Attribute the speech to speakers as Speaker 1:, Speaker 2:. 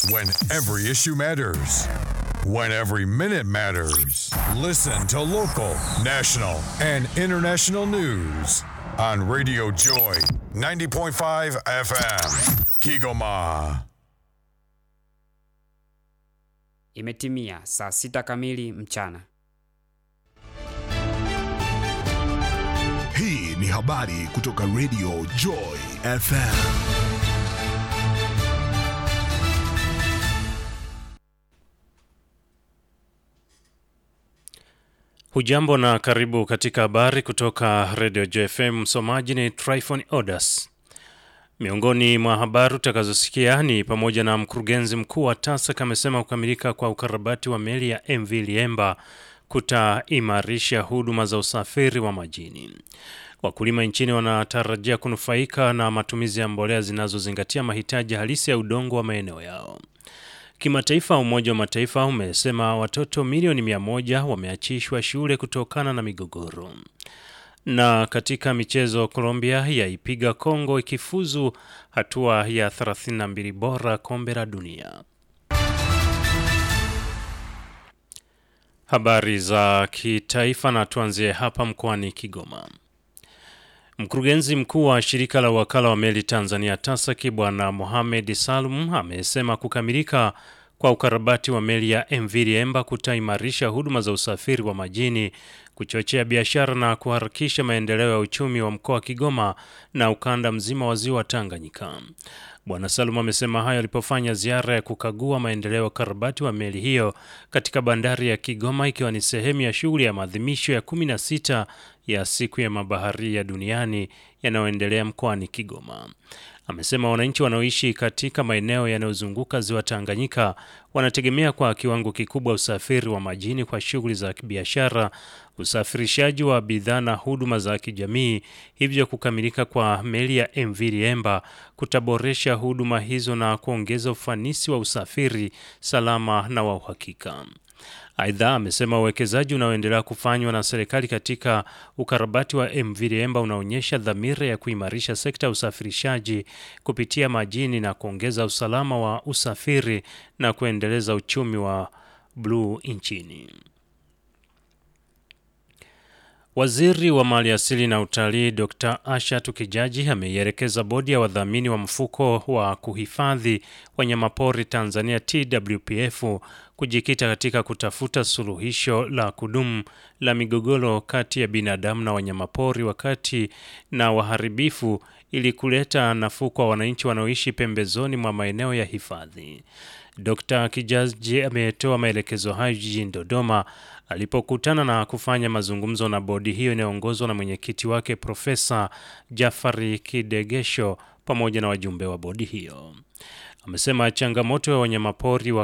Speaker 1: When every issue matters. When every minute matters. Listen to local, national, and international news on Radio Joy 90.5 FM. Kigoma.
Speaker 2: Imetimia saa sita kamili mchana.
Speaker 3: Hii ni habari kutoka Radio Joy FM.
Speaker 4: Hujambo na karibu katika habari kutoka Radio JFM. Msomaji ni Tryphon Odas. Miongoni mwa habari utakazosikia ni pamoja na mkurugenzi mkuu wa TASAC amesema kukamilika kwa ukarabati wa meli ya MV Liemba kutaimarisha huduma za usafiri wa majini. Wakulima nchini wanatarajia kunufaika na matumizi ya mbolea zinazozingatia mahitaji halisi ya udongo wa maeneo yao. Kimataifa, Umoja wa Mataifa umesema watoto milioni mia moja wameachishwa shule kutokana na migogoro. Na katika michezo, Colombia yaipiga Kongo ikifuzu hatua ya 32 bora kombe la dunia. Habari za kitaifa, na tuanzie hapa mkoani Kigoma. Mkurugenzi mkuu wa shirika la wakala wa meli Tanzania TASAC Bwana Mohamed Salum amesema kukamilika kwa ukarabati wa meli ya MV Liemba kutaimarisha huduma za usafiri wa majini, kuchochea biashara na kuharakisha maendeleo ya uchumi wa mkoa wa Kigoma na ukanda mzima wa ziwa Tanganyika. Bwana Salum amesema hayo alipofanya ziara ya kukagua maendeleo ya ukarabati wa meli hiyo katika bandari ya Kigoma ikiwa ni sehemu ya shughuli ya maadhimisho ya 16 ya siku ya mabaharia duniani yanayoendelea mkoani Kigoma. Amesema wananchi wanaoishi katika maeneo yanayozunguka ziwa Tanganyika wanategemea kwa kiwango kikubwa usafiri wa majini kwa shughuli za kibiashara, usafirishaji wa bidhaa na huduma za kijamii. Hivyo kukamilika kwa meli ya MV Liemba kutaboresha huduma hizo na kuongeza ufanisi wa usafiri salama na wa uhakika. Aidha, amesema uwekezaji unaoendelea kufanywa na serikali katika ukarabati wa MV Liemba unaonyesha dhamira ya kuimarisha sekta ya usafirishaji kupitia majini na kuongeza usalama wa usafiri na kuendeleza uchumi wa bluu nchini. Waziri wa Mali Asili na Utalii Dr. Asha Tukijaji ameielekeza bodi ya wadhamini wa mfuko wa kuhifadhi wanyamapori Tanzania TWPF kujikita katika kutafuta suluhisho la kudumu la migogoro kati ya binadamu na wanyamapori wakati na waharibifu ili kuleta nafuu kwa wananchi wanaoishi pembezoni mwa maeneo ya hifadhi. Dr. Kijaji ametoa maelekezo hayo jijini Dodoma alipokutana na kufanya mazungumzo na bodi hiyo inayoongozwa na mwenyekiti wake Profesa Jafari Kidegesho pamoja na wajumbe wa bodi hiyo. Amesema changamoto ya wanyamapori